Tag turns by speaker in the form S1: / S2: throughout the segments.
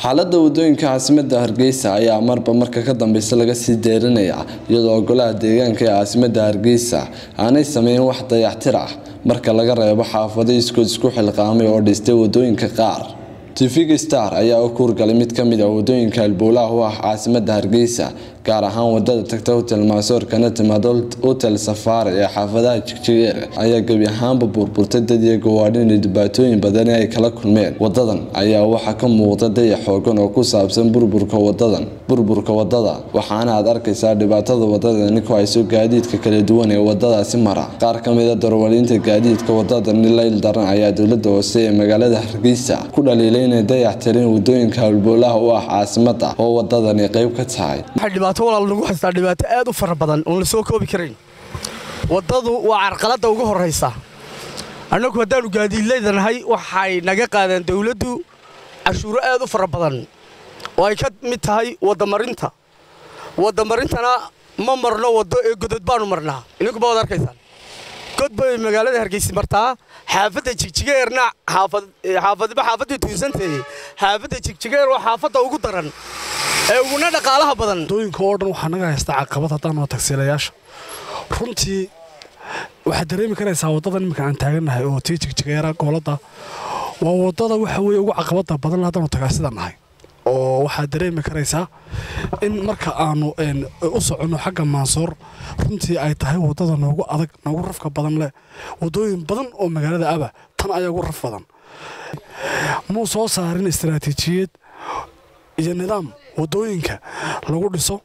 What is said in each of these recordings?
S1: xaalada wadooyinka caasimada hargeysa ayaa marba marka ka dambeysa laga sii deerinaya iyadoo golaha deegaanka ee caasimada hargeysa aanay sameyn wax dayactir ah marka laga reebo xaafado iskood isku xilqaamay oo dhistay wadooyinka qaar tv star ayaa u kuurgalay mid kamid a wadooyinka albuulaha u ah caasimada hargeysa gaar ahaan wadada tagta hotel maasoorkana timaada hotel safaari ee xaafadaha jigjigeer ayaa gebi ahaanba burburtay dad iyo gawaadhin iyo dhibaatooyin badani ay kala kulmeen wadadan ayaa waxaa ka muuqda dayax xoogan oo ku saabsan burburka wadadan burburka wadada waxaana aad arkaysaa dhibaatada wadadani ku hayso gaadiidka kala duwan ee wadadaasi mara qaar kamida darwaliinta gaadiidka wadadani layl daran ayaa dowlada hoose ee magaalada hargeysa ku dhaliilay inay dayax tirin wadooyinka halboolaha u ah caasimada oo wadadani qeyb ka tahay
S2: dhibaato walaal nagu haystaa dhibaato aad u fara badan oon la soo koobi karayn waddadu waa carqaladda ugu horraysa annagu haddaannu gaadiidleydanahay waxay naga qaadeen dawladdu cashuuro aad u fara badan oo ay ka mid tahay waddamarinta waddamarintana ma marno waddo ee godod baannu marnaa idinkuba waad arkaysaan god bay magaalada hargeysi martaa xaafadda jigjigeerna xaafadba xaafaddii tuunsanteeye xaafadda jigjigeer waa xaafadda ugu daran ee uguna dhaqaalaha badan
S3: wadooyinka oo dhan waxaa naga haysta caqabad haddaanoo tagsiilayaasha runtii waxaad dareemi karaysaa waddadan iminka aan taagannahay oo tii jigjigeera gooladda waa waddada waxa weeye ugu caqabadda badan haddaanu tagaasida nahay oo waxaad dareemi karaysaa in marka aanu u soconno xagga maansoor runtii ay tahay waddada noogu adag noogu rafka badan leh waddooyin badan oo magaalada aba tan ayaa ugu raf badan muu soo saarin istaraatiijiyad iyo nidaam waddooyinka lagu dhiso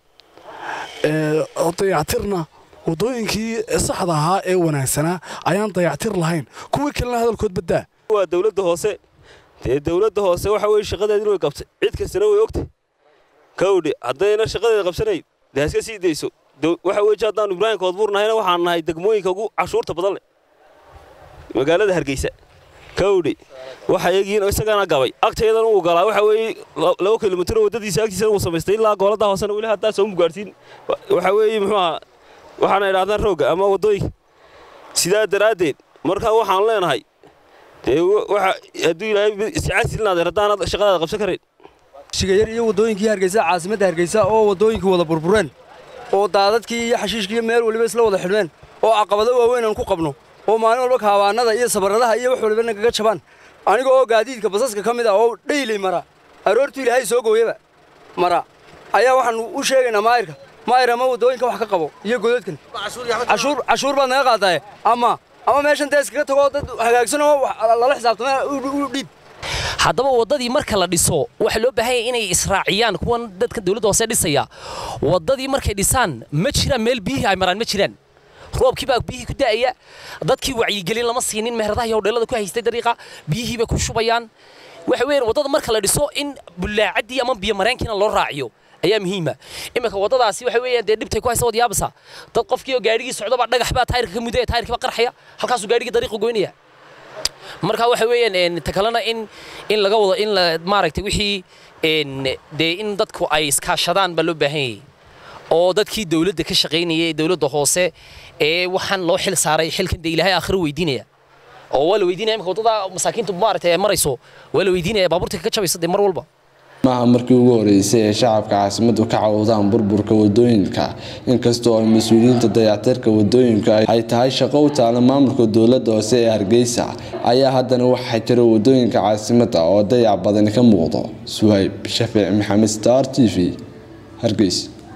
S3: dayactirna waddooyinkii saxda ahaa ee wanaagsanaa ayaan dayactir lahayn kuwii kalena hadalkood baddaa
S4: waa dawladda hoose dee dawladda hoose waxa weye shaqadeedin way qabtay cid kastana way ogtay kawdhe haddayna shaqadeeda qabsanayn dee haska sii dayso waxa weeye haddaannu ibraahim koodbuur nahayna waxaan nahay degmooyinka ugu cashuurta badan leh magaalada hargeysa kawdhe waxa yagiin isagana gabay agteedan uu galaa waxa weeye laba kilomitir waddadiisa agtiisana uu samaystay ilaa goolada hoosena weli haddaa soo mugaarsiin waxa weeye muxuu ahaa waxaana idhahdaan roogga ama waddooyinka sidaa daraaddeed markaa waxaan leenahay dee waxa hadduu ilaahay iscasilinaadeen haddaanad shaqadaada qabsan karayn
S5: shigayar iyo waddooyinkii hargeysa caasimadda hargeysa oo waddooyinkii wada burbureen oo daadadkii iyo xashiishkii meel waliba isla wada xidhmeen oo caqabado waaweyn aan ku qabno oo maalin walba kaabaanada iyo sabarradaha iyo wax waliba nagaga jabaan aniga oo gaadiidka basaska ka mid ah oo dhaylay mara aroortuu ilaahay soo gooyaba mara ayaa waxaan u sheegaynaa maayirka maayir ama waddooyinka wax ka qabo iyo godadkan cashuur baad naga qaadaaye ama ama meeshan dee iskaga tagoo dad hagaagsan oo lala xisaabtama u dhiib
S6: haddaba waddadii marka la dhiso waxaa loo baahan yahay inay israaciyaan kuwan dadka dawladda hoose dhisaya waddadii markay dhisaan ma jiraan meel biyihii ay maraan ma jiraan roobkii baa biyihii ku da'aya dadkii wacyigelin lama siinin meheradaha iyo hodheelada ku haystay dariiqa biyihii bay ku shubayaan waxa weeyaan waddada marka la dhiso in bullaacaddii ama biyo mareenkiina loo raaciyo ayaa muhiima iminka waddadaasi waxa weeyaan dee dhibtay ku haysa wad yaabasa dad qofkii oo gaadhigii socdaba dhagax baa taayirka ka mudaya taayirkii baa qarxaya halkaasuu gaadhigii dariiqa goynaya marka waxa weeyaan ta kalena in in laga wado in la maaragtay wixii dee in dadku ay iskaashadaan baa loo baahan yahay oo dadkii dawladda ka shaqaynayay dawladda hoose ee waxaan loo xil saaray xilkan dee ilaahay aakhiro weydiinaya oo waa la weydiinaya imika waddada masaakiintu maaragtay ay marayso waa la weydiinaya baabuurta ka jabaysa dee mar walba
S1: maaha markii ugu horeysay ee shacabka caasimadu ka cawdaan burburka wadooyinka inkastoo ay mas-uuliyiinta dayactirka wadooyinka ay tahay shaqo u taala maamulka dowladda hoose ee hargeysa ayaa haddana waxaa jira wadooyinka caasimada oo dayac badani ka muuqdo suhayb shafiic maxamed star t v hargeysa